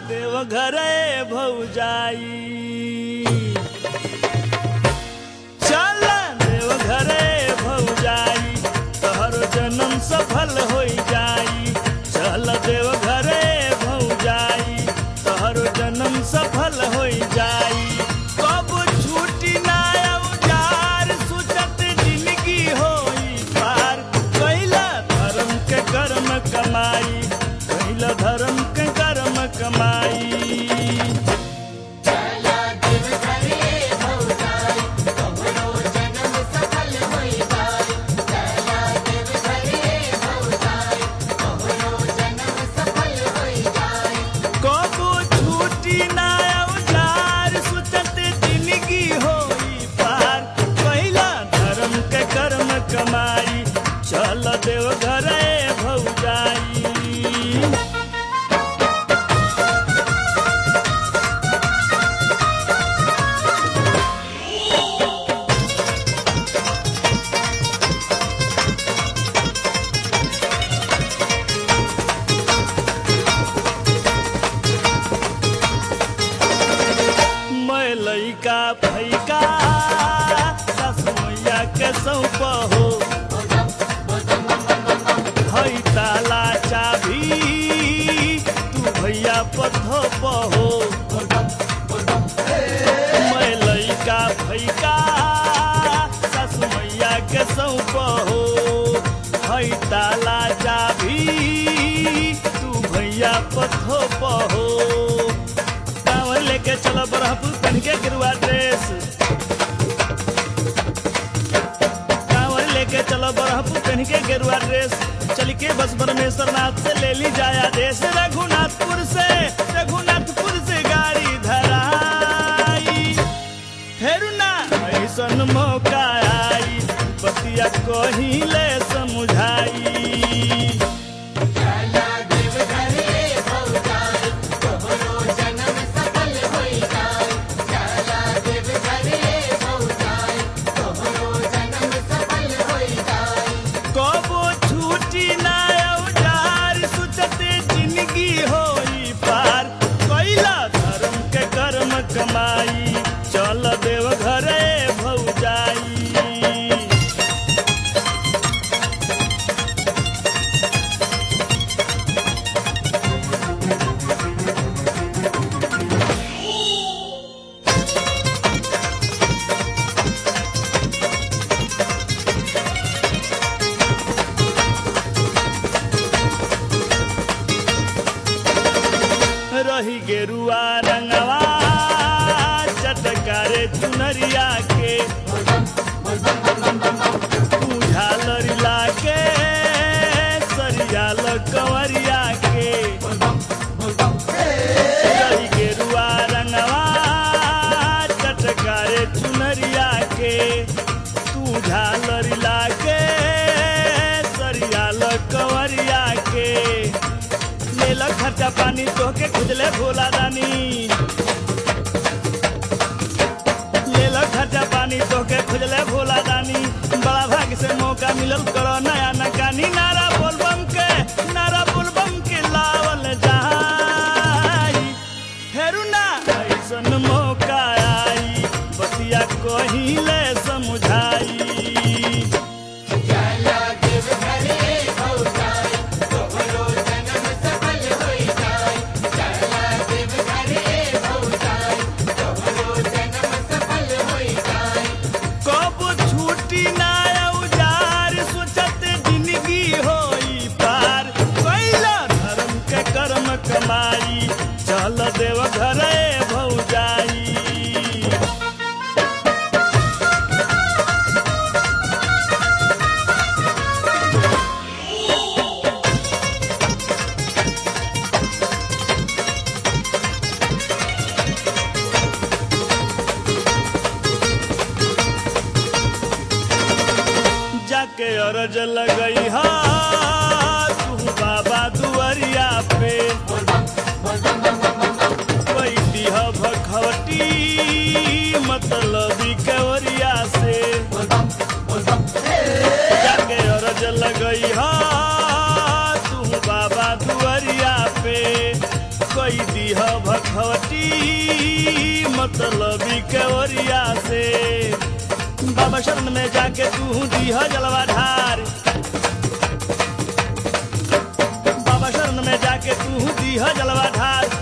देवघरे भौजाई चल देवघरे भौजाई तोहर जन्म सफल हो जाई चल देवघरे भौजाई तोहर जन्म सफल हो जाई कब छूटी ना औजार सुचत जिंदगी होई पार कैला धर्म के कर्म कमाई कैला धर्म के कर्म कमाई चला दिल करे भौजाई कबरो जन्म सफल होई जाई चला दिल करे भौजाई कबरो जन्म सफल होई जाई कबो छूटी ना औजार सुचत जिंदगी होई पार पहिला धर्म के कर्म कमाई चल देव घरे भौजाई मैं लइका फैका सासु मैया के सौंप हो हई ताला चाभी तू भैया पथोप हो मैं लइका फैका सासु मैया के सौंप हो हई ताला चाभी तू भैया पथोप हो कांवर लेके चलो बरहपुर पहन के गिरुआ ड्रेस कांवर लेके चलो बरहपुर पहन के गेरुआ ड्रेस चल के बस परमेश्वर नाथ से ले ली जाया देश रघुनाथपुर से रघुनाथपुर से गाड़ी धराई फेरुना ऐसन मौका आई बतिया कहिले समझाई चला दिल करे भौजाई कबरो जन्म सफल होई जाई चला दिल करे भौजाई कबरो जन्म सफल होई जाई कबो छूटी ना औजार सुचते जिंदगी होई पार कैला धर्म के कर्म कमाई चल देव घरे भौजाई रही गेरुआ रंगवा चटकारे चुनरिया के तू झालर लाके सरिया कंवरिया के रही गेरुआ रंगवा चटकारे चुनरिया के तू झालर लाके सरिया कंवरिया के लेला खर्चा पानी तोहके खुजले भोला दानी लेला खर्चा पानी तोहके खुजले भोला दानी बड़ा भाग से मौका मिलल करो नया नकानी नारा बोलबम के नारा बोलबम के लावल जाई फेरू ना ऐसन मौका आई बतिया कहिले समझाई चला दिल करे भौजाई कबरो जन्म सफल होई जाई चला दिल करे भौजाई कबरो जन्म सफल होई जाई कब छूटी ना औजार सोचत जिंदगी होई पार कैला धर्म के कर्म कमाई चल देव घरे भौजाई जाके अरज लगई हा तू बाबा दुआरिया पे कोई दिह भखवटी मतलबी कवरिया से जाके अरज लगई हा तू बाबा दुआरिया पे कोई दिह लिखवटी मतलबी के ओरिया से बाबा शरण में जाके तू दीह जलवा ढार बाबा शरण में जाके तू दीह जलवा ढार